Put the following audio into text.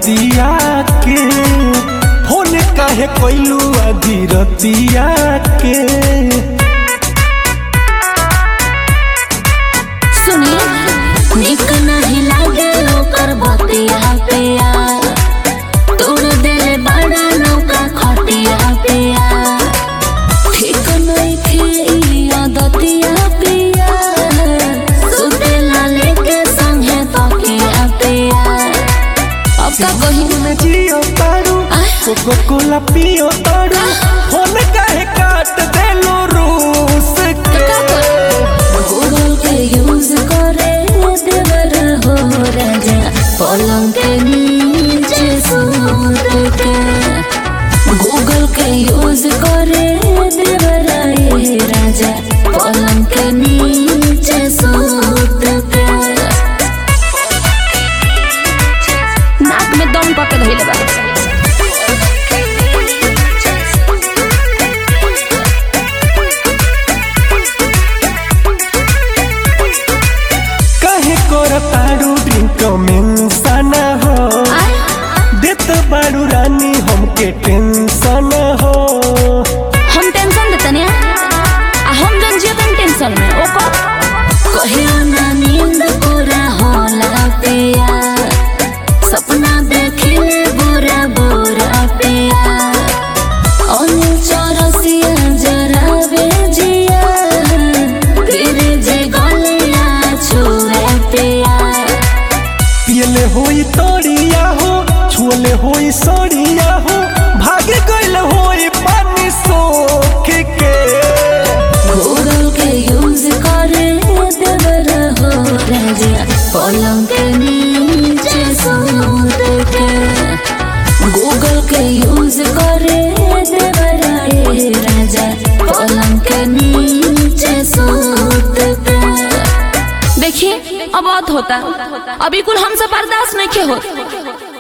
रतिया के फोन काहे कैलू आधी रतिया के सुनी निक नहीं लागे ओकर बतिया पे यार तोड़ दे बड़ा नौका खटिया पे यार ठीक नहीं थे आदतिया पे यार सुतेला लेके संगे तकिया पे यार अब का कही में जियो तारू कोको कोला पियो तारू फोन काहे काट देलो रूस के गूगल के यूज करे देवर हो राजा पलंग के नीचे सूत के गूगल के यूज करे देवर ये राजा पलंग के नीचे सूत के नाक में दम पकड़ धइले बा काहे करतारू ड्रिंक में सना हो देत बारू रानी हमके टेंशन हो हम टेंशन देते ने आ हम जन जीवन टेंशन में ओको कहियो ना नींद पूरा होला पिया सपना देखिले बुरा बुरा पिया अनिल चौरसिया जरा बेजिया फिर जे गलिया छुए पिया पियले होई तोड़िया हो छुअले होई सड़िया हो भागे गइल होई पानी सोख के गूगल के यूज करे देवर हो राजा पलंग के नीचे सूत के गूगल के यूज करे देवर ये राजा पलंग के नीचे सूत के देखिए अब बहुत होता अभी कुल हमसे बर्दाश्त नहीं के होता